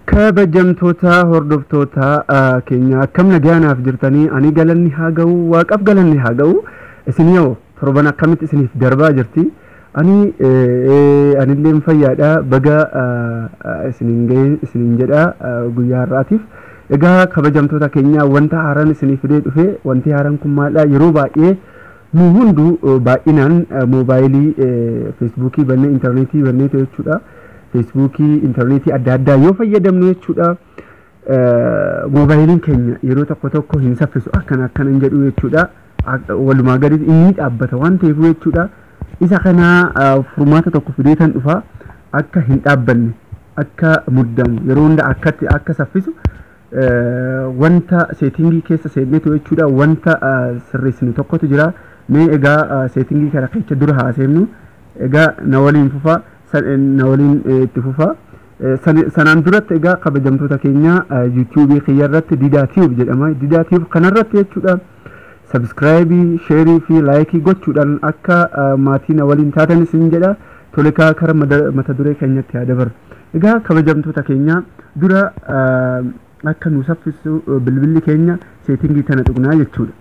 kabajamtoota hordoftoota keenya akkam nagaanaaf jirtanii ani galanni haa ga'u waaqaaf galanni haa ga'u isin yoo torban akkamitti isiniif darbaa jirti ani anillee fayyaadha baga isiniin ga'e isiniin jedha guyyaa har'aatiif egaa kabajamtoota keenya wanta haaraan isinii fidee dhufe wanti haaraan kun maaldha yeroo baay'ee nu hunduu baay'inaan moobaayilii feesbuukii bannee intarneetii bannee jechuudha. feesbuukii intarneetii adda addaa yoo fayyadamnu jechuudha moobaayiliin keenya yeroo tokko tokko hin saffisu akkana akkana hin jedhu jechuudha walumaa gadi inni dhaabbata waan ta'eef jechuudha isa kanaa furmaata tokko fideetan dhufa akka hin dhaabbanne akka muddamu yeroo hunda akkatti akka saffisu wanta seetingii keessa seennetu jechuudha wanta sirreessinu tokkotu jira mee egaa seetingii kana keessa dura haaseemnu egaa na waliin fufaa na waliin itti fufaa sanaan duratti egaa kabajamtoota keenya yuutuubii kiyya irratti didaa tiyuub jedhama didaa tiyuub kanarratti jechuudha sabskraayibii sheerii fi laayikii gochuudhaan akka maatii na waliin taatan isin jedha tolekaa kara mata duree keenyatti haa dabaru egaa kabajamtoota keenya dura akka nu saffisu bilbilli keenya seetingii tana tuqnaa jechuudha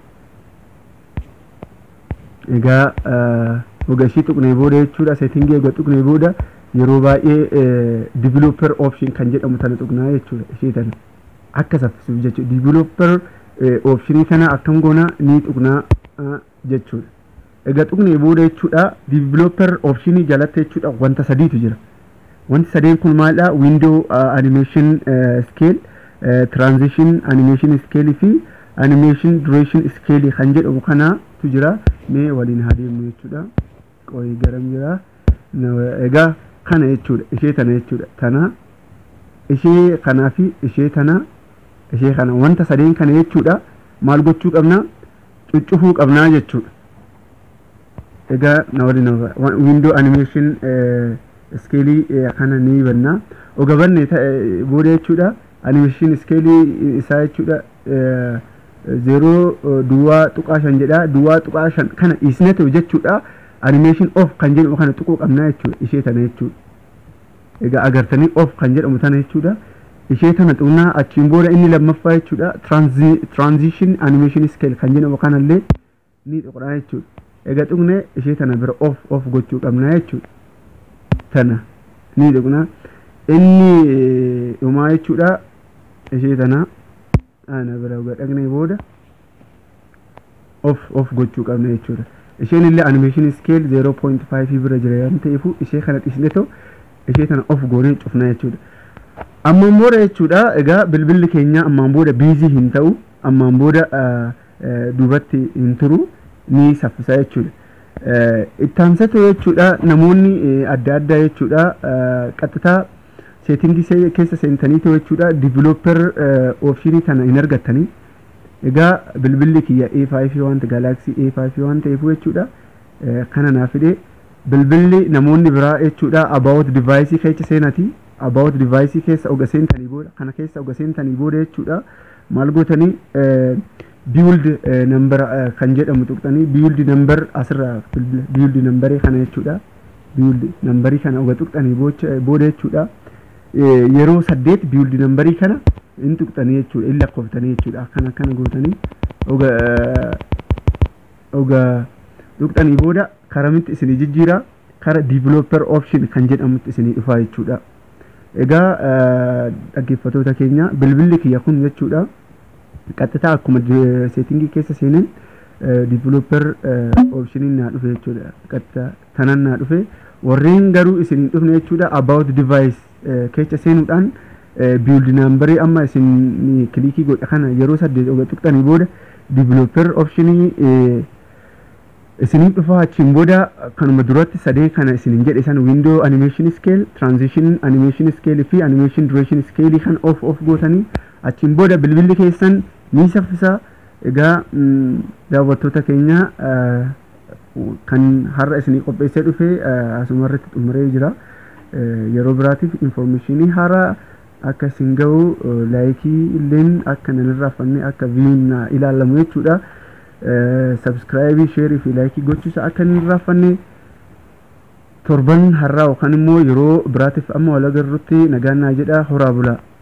egaa Oga ishii tuqnee booda jechuudha seetingii egaa tuqnee booda yeroo baay'ee developer option kan jedhamu tana tuqnaa jechuudha ishee tana akka saffisuuf jechuudha developer optionii kana akkam goona ni tuqnaa jechuudha. Egaa tuqnee booda jechuudha developer optionii jalatti jechuudha wanta sadiitu jira. Wanti sadeen kun maalidha window animation scale transition animation scale fi animation duration scale kan jedhamu kanaatu jira mee waliin haa deemnu jechuudha. qorii garam jira egaa kana jechuudha ishee tana jechuudha tana ishee kanaa fi ishee tana ishee kana wanta sadeen kana jechuudha maal gochuu qabna cuccufuu qabnaa jechuudha egaa na waliin windoo animation iskeelii kana ni banna oga banne booda jechuudha animation iskeelii isaa jechuudha zeeroo duwwaa tuqaa shan jedha duwwaa tuqaa shan kana dhiisnetu jechuudha animation off kan jedhamu kana tuquu qabnaa jechuudha ishee tana jechuudha egaa agartanii off kan jedhamu tana jechuudha ishee tana xunnaa achiin booda inni lammaffaa jechuudha transition animation scale kan jedhamu kanallee ni tuqnaa jechuudha egaa tuqne ishee tana bira off off gochuu qabnaa jechuudha tana ni tuqnaa inni dhumaa jechuudha ishee tana ana bira dhaqnee booda off off gochuu qabna jechuudha isheen illee animation scale 0.5 bira jira waan ta'eef ishee kana dhiisne too ishee tana of goonee cufna jechuudha ammaan booda jechuudha egaa bilbilli keenya ammaan booda biizii hin ta'u ammaan booda duubatti hin turu ni saffisa jechuudha ittaansatu jechuudha namoonni adda addaa jechuudha qaxxitaa seetingii keessa seentanii ta'u jechuudha divilooper oopshinii tana hin argattanii egaa bilbilli kiyya A5 wanta galaksii A5 waan ta'eef jechuudha kana naa fide bilbilli namoonni biraa jechuudha about device keessa seenati about device keessa oga seentanii booda kana keessa oga seentanii booda jechuudha maal gootanii build number kan jedhamu tuqxanii build number asirra build number kana jechuudha build numberii kana oga tuqxanii booda jechuudha yeroo saddeet build numberii kana in tuqxanii jechuudha in lakkoftanii jechuudha akkana akkana gootanii oga oga tuqxanii booda karamitti isinii jijjiira kara developer option kan jedhamutti isinii dhufaa jechuudha egaa dhaggeeffatoota keenya bilbilli kiyya kun jechuudha qaxxitaa akkuma seetingii keessa seenan developer optioniin naa dhufe jechuudha qaxxitaa tanan naa dhufe warreen garuu isinii dhufne jechuudha about device keessa seenuudhaan build number amma isin kilikii godha kana yeroo saddeet oga tuqxanii booda developer optionii isiniif dhufa achiin booda kanuma duratti sadee kana isinin jedhe san window animation scale transition animation scale fi animation duration scale kan off off gootanii achiin booda bilbilli keessan ni saffisa egaa daawwattoota keenya kan har'a isinii qopheessee dhufe asumarratti xumuree jira yeroo biraatiif informeeshinii haaraa akka isin ga'u laayikii illeen akka nan irraaffanne akka viyuun ilaalamu jechuudha sabskraayibii sheerii fi laayikii gochuusa akka hin irraaffanne torban har'aa yookaan immoo yeroo biraatiif amma wal agarrutti nagaan naa jedha horaa bulaa